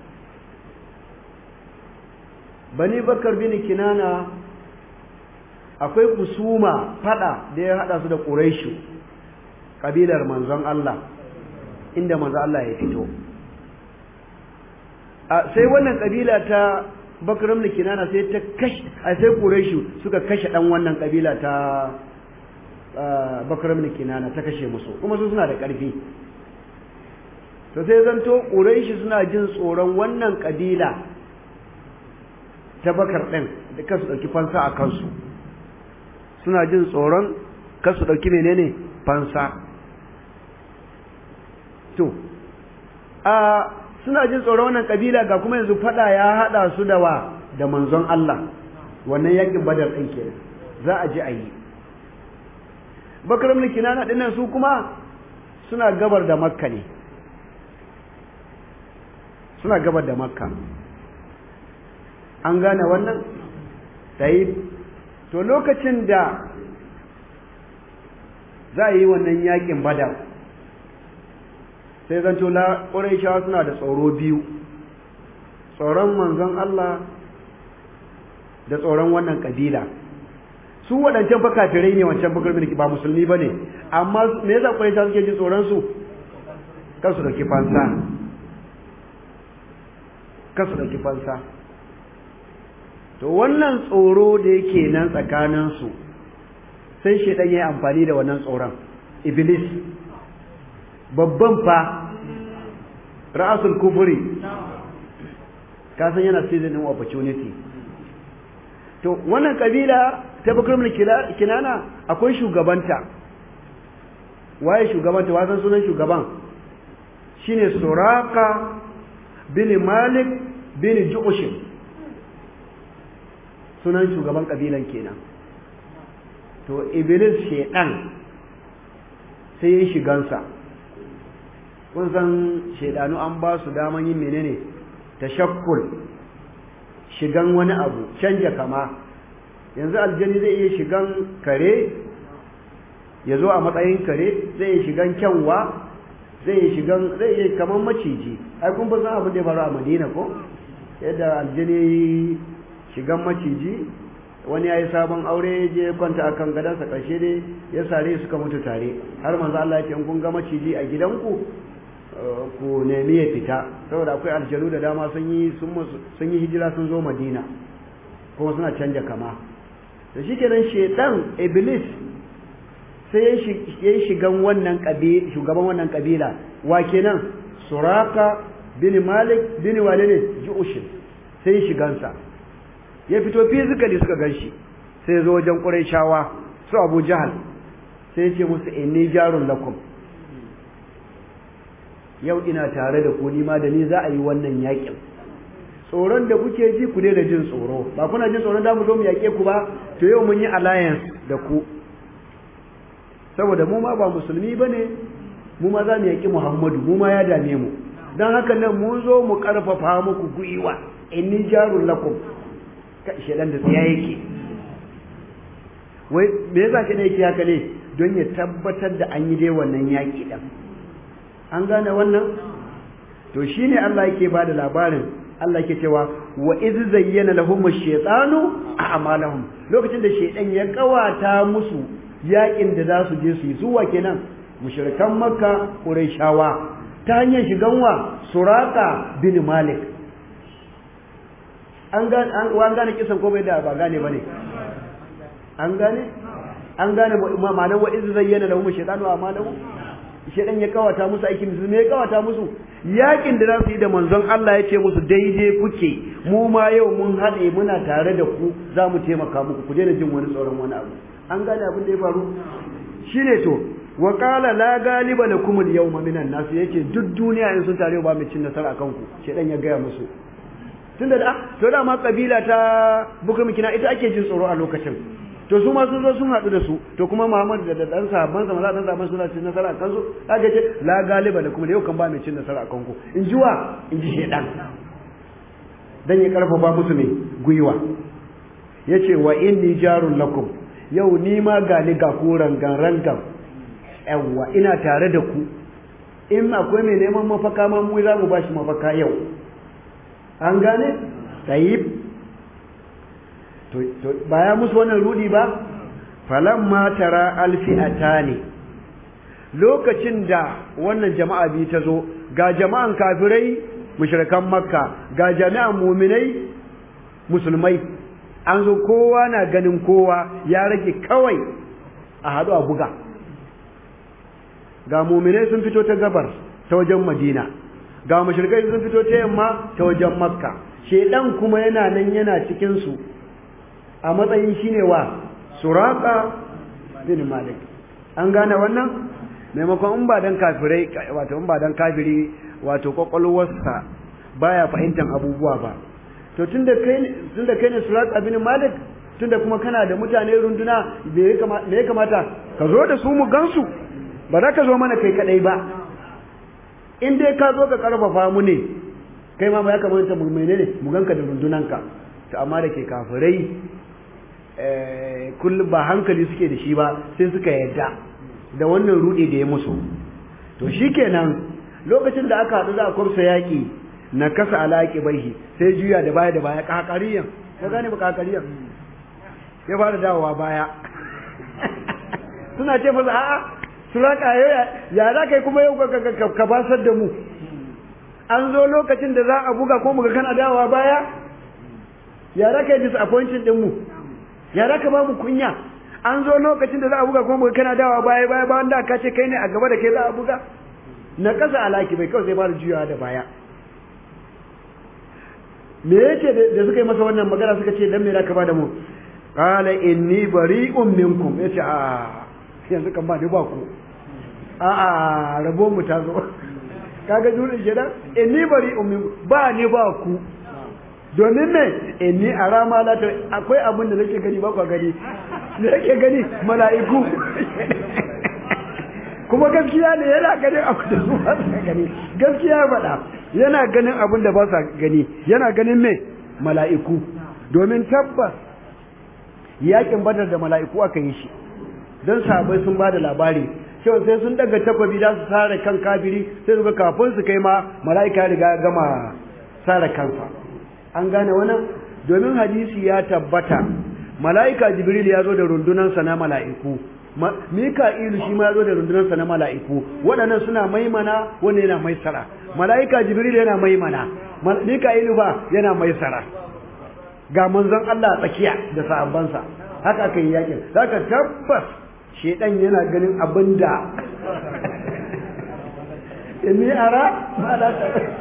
bani bakar bin kinana akwai kusuma fada da ya hada su da ƙuraishu ƙabilar manzon Allah inda manzon Allah ya fito sai wannan ƙabila ta bakar bin kinana sai ta kashe a sai ƙuraishu suka kashe ɗan wannan ƙabila ta bakar bin kinana ta kashe musu kuma su suna da ƙarfi to sai zanto ƙuraishu suna jin tsoron wannan ƙabila ta bakar ɗin da kasu ɗauki fansa a kansu suna jin tsoron kasu ɗauki menene fansa to a suna jin tsoron wannan ƙabila ga kuma yanzu faɗa ya haɗa su da wa da manzon Allah wannan yakin badar ɗin ke za a ji a yi bakar mulki kinana ɗinnan su kuma suna gabar da makka ne suna gabar da makka an gane wannan tayi to lokacin da za a yi wannan yakin badar sai zanto la ƙuraishawa suna da tsoro biyu tsoron manzon Allah da tsoron wannan ƙabila su waɗancan fa kafirai ne wancan bakar mulki ba musulmi ba ne amma me yasa ƙuraishawa suke jin tsoron su kan su ɗauki fansa kan su ɗauki fansa to wannan tsoro da yake nan tsakaninsu sai shaidan ya yi amfani da wannan tsoron iblis babban fa ra'asul kufuri kasan yana season din opportunity to wannan kabila ta bakar kinana akwai shugabanta waye shugabanta wasan sunan shugaban shine suraka bin malik bin ju'ushim sunan shugaban kabilan kenan to iblis shedan sai ya shigansa kun san shedanu an ba su daman yin menene tashakkul shigan wani abu canja kama yanzu aljani zai iya shigan kare ya zo a matsayin kare zai iya shigan kyanwa zai iya shigan zai iya kaman maciji ai kun san abin da ya faru a madina ko yadda aljani shigan maciji wani ya yi sabon aure je kwanta a kan gadansa ƙarshe dai ya sare suka mutu tare har manzo Allah ya ce in kun ga maciji a gidanku ku nemi ya fita saboda akwai aljanu da dama sun yi sun yi hijira sun zo Madina kuma suna canja kama da shikenan shedan iblis sai ya yi shigan wannan kabila shugaban wannan kabila wa kenan suraka bin malik bin walid ju'ushin sai ya shigansa ya fito physically suka ganshi sai ya zo wajen Qurayshawa su Abu Jahal sai ya ce musu inni jarun lakum yau ina tare da ku ni ma da ni za a yi wannan yakin tsoron da kuke ji ku da jin tsoro ba kuna jin tsoron da mu zo mu yake ku ba to yau mun yi alliance da ku saboda mu ma ba musulmi bane mu ma za mu yaki Muhammadu mu ma ya dame mu dan haka nan mun zo mu karfafa muku guiwa inni jarun lakum shedan da tsiya yake wai me yasa shi ne yake haka ne don ya tabbatar da an yi dai wannan yaƙi ɗin an gane wannan to shine Allah yake ba da labarin Allah yake cewa wa iz zayyana lahum ash-shaytanu a'malahum lokacin da shaytan ya kawata musu yaƙin da za su je su yi zuwa kenan mushrikan makka qurayshawa ta hanyar shigan wa suraka bin malik an gane an gane kisan ko bai da ba gane bane an gane an gane ma'anar wa iz zayyana lahum shaytanu a'malahum shaytan ya kawata musu aikin su ne ya kawata musu yakin da za su yi da manzon Allah ya ce musu daidai kuke mu ma yau mun haɗe muna tare da ku za mu taimaka muku ku daina jin wani tsoron wani abu an gane abin da ya faru shine to wa qala la galiba lakum al-yawma minan nas yace duk duniya in sun tare ba mai cin nasara akan ku shedan ya gaya musu tunda da to da ma kabila ta bukum kina ita ake jin tsoro a lokacin to su ma sun zo sun haɗu da su to kuma Muhammad da dan sahabban sa maza dan sahabban suna cin nasara kan su kaga ce la galiba lakum yau kan ba mai cin nasara akan ku in ji wa in ji shedan dan ya karfafa musu ne gwiwa yace wa inni jarun lakum yau ni ma ga ni ga ku rangan rangan yawwa ina tare da ku in akwai mai neman mafaka ma mu za mu bashi mafaka yau an gane tayyib to to baya musu wannan rudi ba falamma tara alfi'atani lokacin da wannan jama'a bi ta zo ga jama'an kafirai mushrikan makka ga jami'an muminai musulmai an zo kowa na ganin kowa ya rage kawai a haɗu a buga ga muminai sun fito ta gabar ta wajen madina ga mushrikai sun fito ta yamma ta wajen makka shedan kuma yana nan yana cikin su a matsayin shine wa suraka bin malik an gane wannan maimakon in ba dan kafirai wato in ba dan kafiri wato kwakwalwarsa baya fahimtar abubuwa ba to tunda kai tunda kai ne suraka bin malik tunda kuma kana da mutane runduna me ya kamata ka zo da su mu gansu ba za ka zo mana kai kadai ba in dai ka zo ka karfafa mu ne kai ma ya kamata mu menene mu ganka da rundunanka to amma da ke kafirai kullum ba hankali suke da shi ba sai suka yadda da wannan rude da ya musu to shikenan lokacin da aka haɗu za a kwamsa yaƙi na kasa alaƙi baihi sai juya da baya da baya kakariyan ka gane ba kakariyan ya fara dawowa baya suna ce masa a'a suraka ya za ka yi kuma yau ka basar da mu an zo lokacin da za a buga ko muga kana dawowa baya ya za ka yi disappointing din mu ya za ka ba mu kunya an zo lokacin da za a buga kuma kana dawa baya baya ba wanda ka ce kai ne a gaba da kai za a buga na kasa alaki bai kawai sai fara juyawa da baya me yake da suka yi masa wannan magana suka ce dan me za ka ba da mu qala inni bari'un minkum yace a yanzu kan ba ni ba ku a a rabo mu ta zo kaga jurin shi da inni bari'un minkum ba ni ba ku domin me inni arama la ta akwai abin da nake gani ba ku gani me yake gani mala'iku kuma gaskiya ne yana ganin abin da su ba sa gani gaskiya faɗa yana ganin abin da ba sa gani yana ganin me mala'iku domin tabbas yakin badar da mala'iku aka yi shi don sahabbai sun ba da labari cewa sai sun daga takwabi da su sare kan kafiri sai su ga kafin su kai ma mala'ika riga gama sare kansa an gane wannan domin hadisi ya tabbata mala'ika jibril ya zo da rundunansa na mala'iku mika'ilu shi ma ya zo da rundunansa na mala'iku waɗannan suna maimana wanda yana maisara mala'ika jibril yana maimana mika'ilu ba yana maisara ga manzon Allah tsakiya da sahabbansa haka aka yi yakin zaka tabbas shedan yana ganin abinda inni ara ma la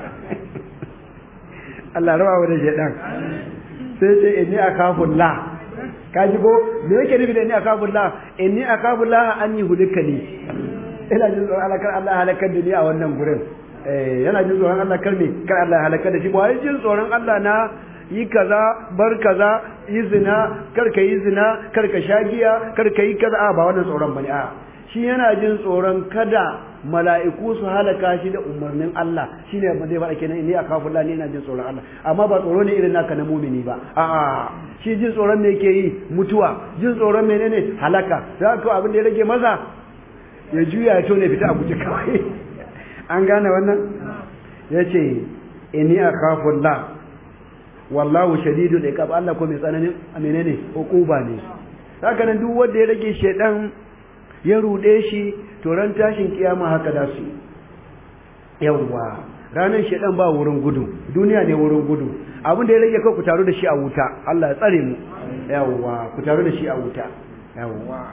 Allah rawa da shedan sai ce inni akafullah kaji ko me yake nufi da inni akafullah inni akafullah an yi hulikani ina jin tsoron Allah kar Allah halakar da ni a wannan gurin eh yana jin tsoron Allah kar me kar Allah halakar da shi ba jin tsoron Allah na yi kaza bar kaza yi zina kar ka yi zina kar ka sha giya kar ka yi kaza a ba wannan tsoron bane a shi yana jin tsoron kada mala'iku su halaka shi da umarnin Allah shine ba zai faɗa kenan ni akafu Allah ne yana jin tsoron Allah amma ba tsoro ne irin naka na mumini ba a shi jin tsoron me yake yi mutuwa jin tsoron menene halaka za ka abin da ya rage maza ya juya ya tone fita a guje kawai an gane wannan yace inni akhafu Allah wallahu shadidul iqab Allah ko mai tsananin menene hukuba ne haka nan duk wanda ya rage shedan ya rude shi to ran tashin kiyama haka da su yawa ranan shedan ba wurin gudu duniya ne wurin gudu abin da ya rage kai ku taru da shi a wuta Allah ya tsare mu yawa ku taru da shi a wuta yawa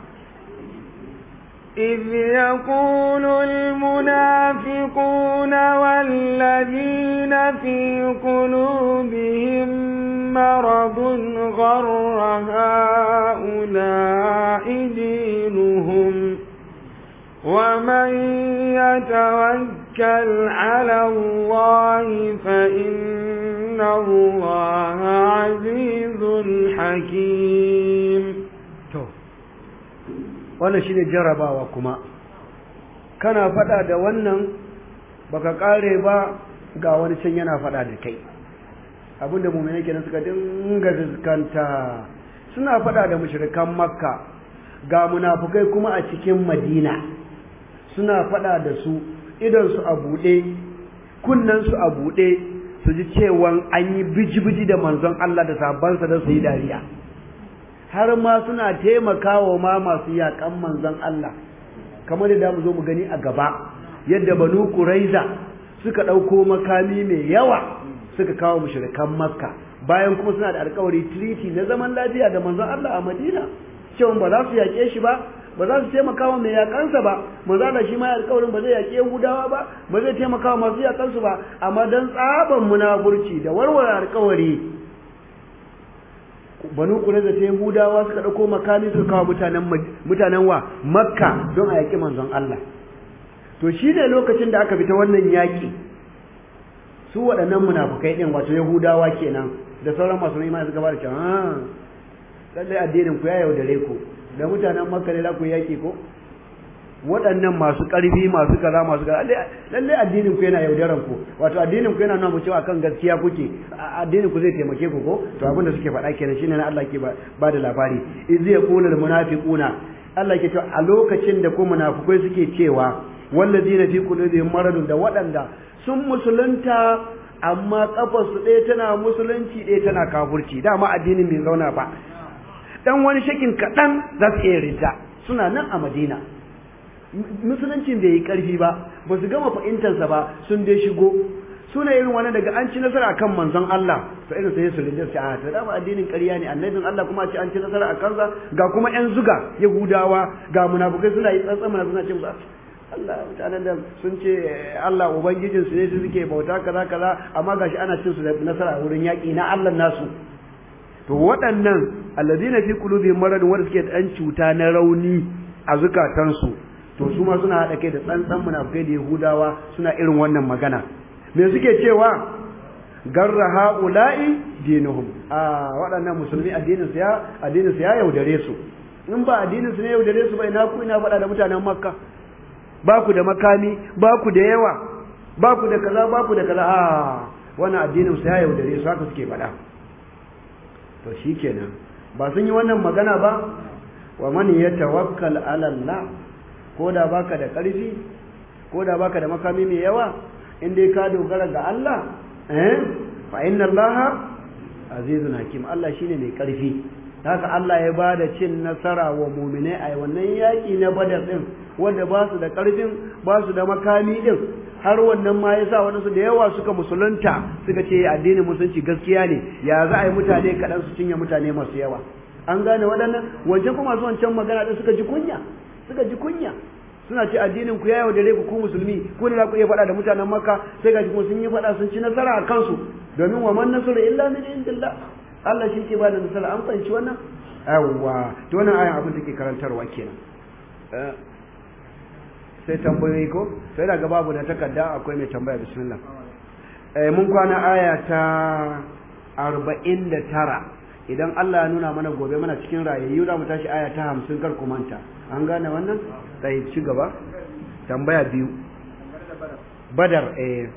إذ يقول المنافقون والذين في قلوبهم مرض غر هؤلاء دينهم ومن يتوكل على الله فإن الله عزيز حكيم wannan shine jarrabawa kuma kana fada da wannan baka kare ba ga wani can yana fada da kai abinda mu'mini kenan suka dinga fuskanta suna fada da mushrikan makka ga munafukai kuma a cikin madina suna fada da su idan su a bude kunnan su a bude su ji cewa an yi biji-biji da manzon Allah da sabansa da su yi dariya har ma suna taimakawa ma masu yakan manzon Allah kamar da mu zo mu gani a gaba yadda banu quraiza suka dauko makami mai yawa suka kawo mushrikan makka bayan kuma suna da alƙawari treaty na zaman lafiya da manzon Allah a Madina cewa ba za su yake shi ba ba za su taimaka wa mai yakansa ba manzo Allah shi ma alƙawarin ba zai yake Yahudawa ba ba zai taimaka wa masu yakansu ba amma dan tsaban munafurci da warware alƙawari banu kureza ta yahudawa suka ɗauko makami suka kawo mutanen mutanen wa makka don a yaƙi manzon Allah to shi ne lokacin da aka fita wannan yaƙi su waɗannan munafukai ɗin wato yahudawa kenan da sauran masu imani suka fara cewa lallai addinin ku ya yaudare ku da mutanen makka ne za ku yaƙi ko waɗannan masu ƙarfi masu kaza masu kaza lallai addinin ku yana yaudaran ku wato addinin ku yana nuna mu cewa kan gaskiya kuke addinin ku zai taimake ku ko to abin da suke faɗa kenan shine na Allah ke ba da labari iz yaqulu al munafiquna Allah ke cewa a lokacin da ku munafikai suke cewa wallazina fi qulubihim maradun da waɗanda sun musulunta amma kafarsu ɗaya tana musulunci ɗaya tana kafurci dama addinin bai zauna ba dan wani shakin kaɗan za su iya rinta suna nan a madina musuluncin bai yi ƙarfi ba ba su gama fahimtarsa ba sun dai shigo suna irin wani daga an ci nasara akan manzon Allah to irin sai su rinja sai a to da addinin ƙarya ne annabin Allah kuma a ce an ci nasara akan sa ga kuma ƴan zuga Yahudawa ga munafukai suna yi tsantsan mana suna ce musu Allah mutanen da sun ce Allah ubangijin su ne su suke bauta kaza kaza amma gashi ana cin su da nasara wurin yaƙi na Allah nasu to waɗannan alladina fi qulubihim marad wanda suke dan cuta na rauni a zukatansu to su ma suna haɗa kai da tsantsan munafukai da Yahudawa suna irin wannan magana me suke cewa garra haula'i dinuhum a waɗannan musulmi addinin su ya addinin su ya yaudare su in ba addinin su ne yaudare su ba ina ku ina faɗa da mutanen makka ba ku da makami ba ku da yawa ba ku da kaza ba ku da kaza a wannan addinin su ya yaudare su haka suke faɗa to shikenan ba sun yi wannan magana ba wa man yatawakkal ala Allah ko da baka da ƙarfi ko da baka da makami mai yawa in dai ka dogara ga Allah eh fa inna Allah azizun hakim Allah shine mai ƙarfi haka Allah ya ba da cin nasara wa mu'minai a wannan yaƙi na Badar din wanda ba su da ƙarfin ba su da makami din har wannan ma yasa wani su da yawa suka musulunta suka ce addinin musulunci gaskiya ne ya za a yi mutane kaɗan su cinye mutane masu yawa an gane waɗannan wancan kuma su wancan magana din suka ji kunya suka ji kunya suna ce addinin ku ya yaudare ku ku musulmi ku ne za ku iya faɗa da mutanen makka sai ga kuma sun yi faɗa sun ci nasara a kansu domin wa man nasru illa min indillah Allah shi ke bada nasara an fahimci wannan yawwa to wannan ayan abin take karantarwa kenan sai tambayoyi ko sai daga babu da takarda akwai mai tambaya bismillah eh mun kwana aya ta 49 idan Allah ya nuna mana gobe mana cikin rayayyu za mu tashi aya ta 50 kar ku manta an gane wannan sai ci gaba tambaya biyu badar eh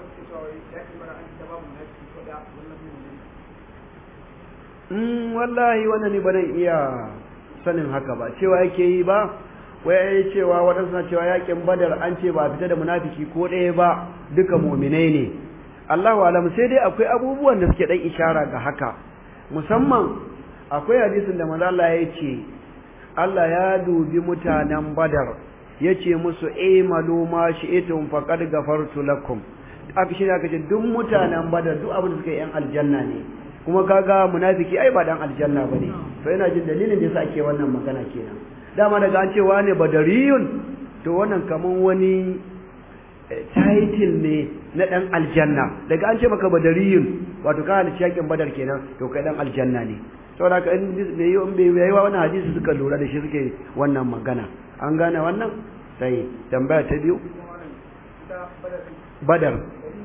Mm, wallahi wannan ne ba zan iya sanin haka ba cewa yake yi ba wai ai cewa waɗansu na cewa yakin badar an ce ba fita da munafiki ko ɗaya ba duka muminai ne Allahu alam sai dai akwai abubuwan da suke dan ishara ga haka musamman akwai hadisin da manzo Allah ya ce Allah ya dubi mutanen badar yace musu imalu ma shi'tum faqad ghafartu lakum aka shi aka ce duk mutanen badar duk abin da suka yi yan aljanna ne kuma kaga munafiki ai ba dan aljanna bane to ina jin dalilin da yasa ake wannan magana kenan dama daga an cewa ne badariyun to wannan kaman wani title ne na dan aljanna daga an ce maka badariyun wato ka halicci yakin badar kenan to kai dan aljanna ne saboda haka in bai yi in bai yi wannan hadisi suka lura da shi suke wannan magana an gane wannan sai tambaya ta biyu badar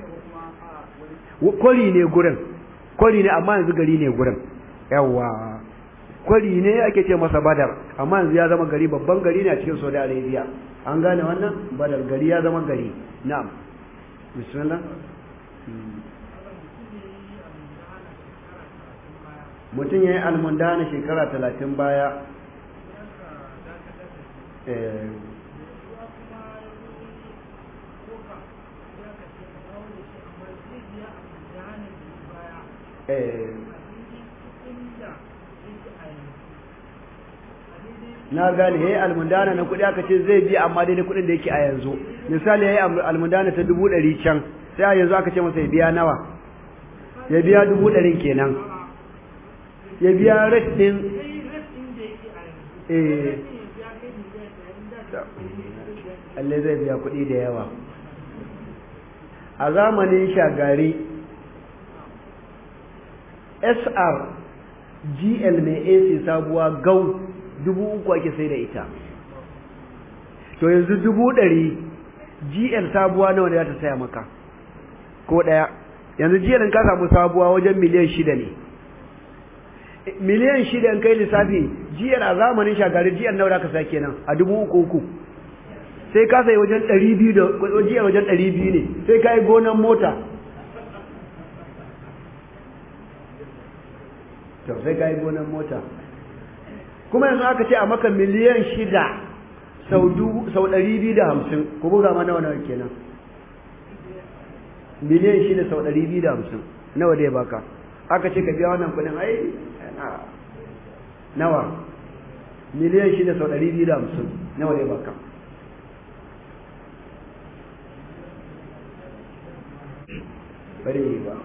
kwari ne gurin kwari ne amma yanzu gari ne gurin yawa kwari ne ake ce masa badar amma yanzu ya zama gari babban gari ne a cikin saudi arabia an gane wannan badar gari ya zama gari na'am bismillah mutum ya yi almundana shekara talatin baya na gane yayi almundana na kuɗi aka ce zai biya amma daidai kuɗin da yake a yanzu misali yayi almundana ta dubu ɗari can sai a yanzu aka ce masa ya biya nawa ya biya dubu ɗarin kenan ya biya rate ɗin eh Allah zai biya kuɗi da yawa a zamanin shagari SR GL mai AC sabuwa gau dubu uku ake sai da ita to yanzu dubu ɗari GL sabuwa nawa ne za ta saya maka ko ɗaya yanzu GL in ka samu sabuwa wajen miliyan shida ne miliyan shida in kai lissafi GL a zamanin shagari GL nawa za ka saya kenan a dubu uku uku sai ka sai wajen ɗari biyu da GL wajen ɗari biyu ne sai ka yi gonan mota to sai ka yi gonan mota kuma yanzu aka ce a maka miliyan shida sau ɗari biyu da hamsin ku buga ma nawa nawa kenan miliyan shida sau ɗari biyu da hamsin nawa dai baka aka ce ka biya wannan kuɗin ai nawa miliyan shida sau ɗari biyu da hamsin nawa dai baka bare yi ba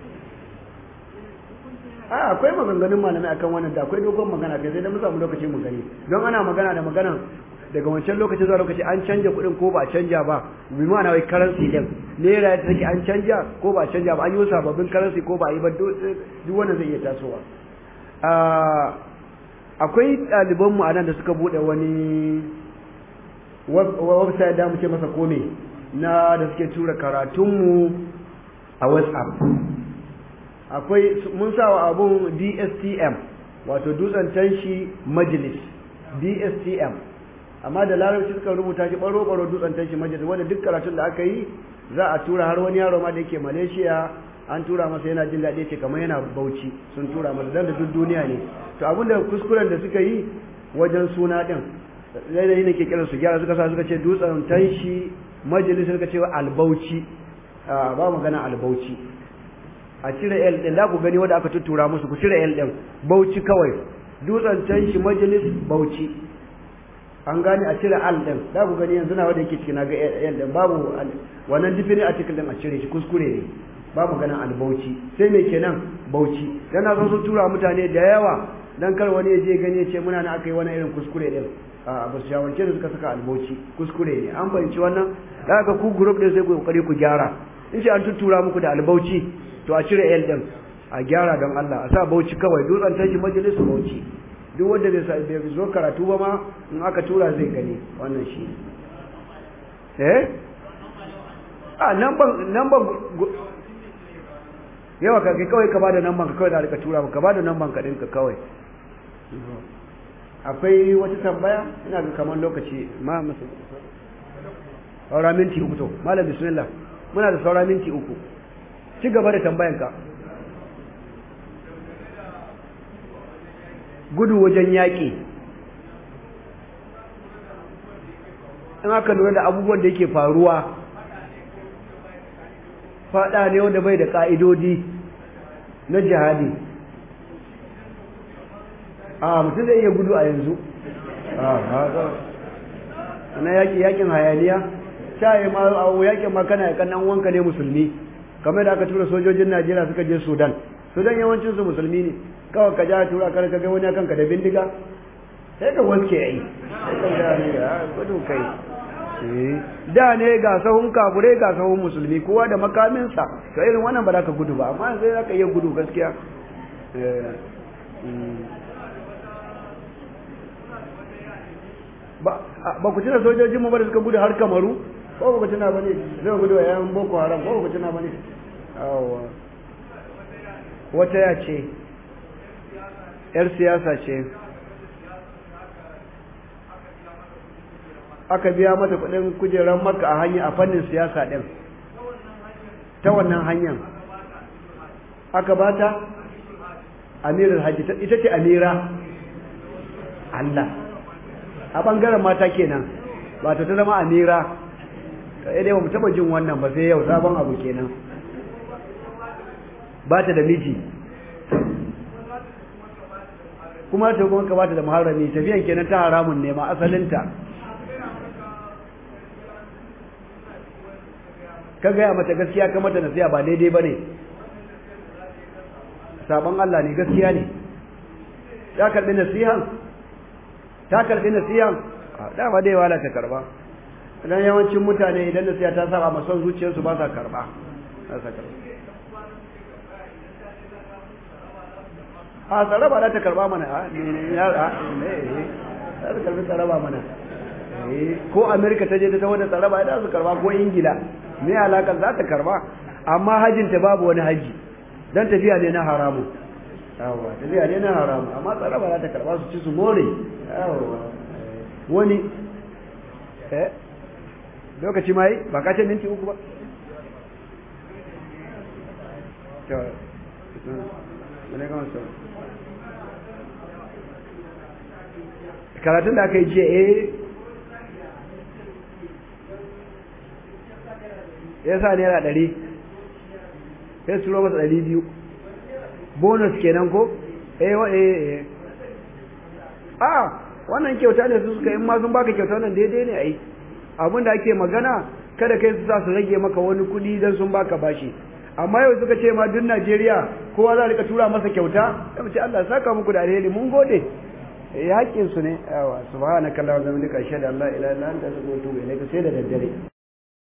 a akwai maganganun malamai akan wannan da akwai dogon magana kai sai da mu samu lokaci mu gani don ana magana da maganan daga wancan lokaci zuwa lokaci an canja kuɗin ko ba a canja ba bi ma'ana wai currency din naira ta take an canja ko ba a canja ba an yi sababbin currency ko ba a yi ba duk wannan zai iya tasowa akwai ɗaliban mu anan da suka bude wani website da mu ce masa kome na da suke tura karatunmu a WhatsApp akwai mun sa wa abun DSTM wato dutsen tanshi majalis DSTM amma da larabci suka rubuta shi baro baro dutsen tanshi majalis wanda duk karatun da aka yi za a tura har wani yaro ma da yake Malaysia an tura masa yana jin daɗi ce kamar yana Bauchi sun tura masa dan da duk duniya ne to abinda kuskuren da suka yi wajen suna din daidai ne ke kiran su gyara suka sa suka ce dutsen tanshi majalis suka ce albauchi ba magana albauchi a cire L din da ku gani wanda aka tuttura musu ku cire L din Bauchi kawai dutsen can shi majalis Bauchi an gane a cire Al din da ku gani yanzu na wanda yake cikin ga L din babu wannan difini article din a cire shi kuskure ne babu ganin Al Bauchi sai me kenan Bauchi dan na so su tura mutane da yawa dan kar wani ya je gani ya ce muna na aka yi wani irin kuskure din a ba su shawance da suka saka albauchi kuskure ne an fahimci wannan da aka ku group din sai ku kokari ku gyara in ce an tuttura muku da albauchi to a cire L din a gyara don Allah a sa bauchi kawai dutsen tashi majalisu bauchi duk wanda bai bai zo karatu ba ma in aka tura zai gani wannan shi eh a namban namban yawa ka kawai ka bada namban ka kawai da rika tura ka bada namban ka dinka kawai akwai wata tambaya ina ga kamar lokaci ma musu saura minti uku to malam bismillah muna da saura minti uku ci gaba da tambayanka gudu wajen yaƙi in aka lura da abubuwan da yake faruwa faɗa ne wanda bai da ƙa'idodi na jihadi a mutum zai iya gudu a yanzu na yaƙi yaƙin hayaniya sha yi ma a yaƙin ma kana yaƙan nan wanka ne musulmi kamar da aka tura sojojin Najeriya suka je Sudan Sudan yawancin su musulmi ne kawai ka ja tura kar ka ga wani kanka da bindiga sai ka wanke ai sai ka ga ne gudu kai da ne ga sahun kaburai ga sahun musulmi kowa da makaminsa to irin wannan ba za ka gudu ba amma sai za ka iya gudu gaskiya ba ku tuna sojojin mu ba da suka gudu har kamaru ko ba ku tuna ba ne zai gudu a yan boko haram ko ba ku tuna ba ne wata ya ce yar siyasa ce aka biya mata kudin kujerar maka a hanya a fannin siyasa din ta wannan hanyar aka bata amirar hajji ita ce amira Allah a bangaren mata kenan ba ta zama amira kai dai ba mu taba jin wannan ba sai yau sabon abu kenan ba ta da miji kuma ta kuma ka ba ta da muharrami tafiyan kenan ta haramun ne ma asalinta ka gaya mata gaskiya ka mata nasiya ba daidai ba ne sabon Allah ne gaskiya ne ta karbi nasihan ta karbi nasihan dama dai wala ta karba dan yawancin mutane idan nasiha ta saba ma son zuciyarsu ba sa karba ba sa karba a tsaraba za ta karba mana a ne ya a ne za ta karbi tsaraba mana ko amerika ta je ta tawo da tsaraba za su karba ko ingila me alakar za ta karba amma hajinta babu wani haji dan tafiya ne na haramu yawa tafiya ne na haramu amma tsaraba za ta karba su ci su more yawa wani eh lokaci mai ba ka ce minti uku ba karatun da aka yi jiya eh ya sa naira ɗari ya turo masa ɗari biyu bonus kenan ko eh wa eh eh a wannan kyauta ne su suka in ma sun baka kyauta wannan daidai ne ai abin da ake magana kada kai su sa su rage maka wani kuɗi dan sun baka bashi amma yau suka ce ma duk Najeriya kowa za a rika tura masa kyauta sai mu ce Allah saka muku da alheri mun gode eh hakkin su ne yawa subhanakallahumma wa bihamdika ashhadu an la ilaha illa anta astaghfiruka wa atubu ilaik sai da daddare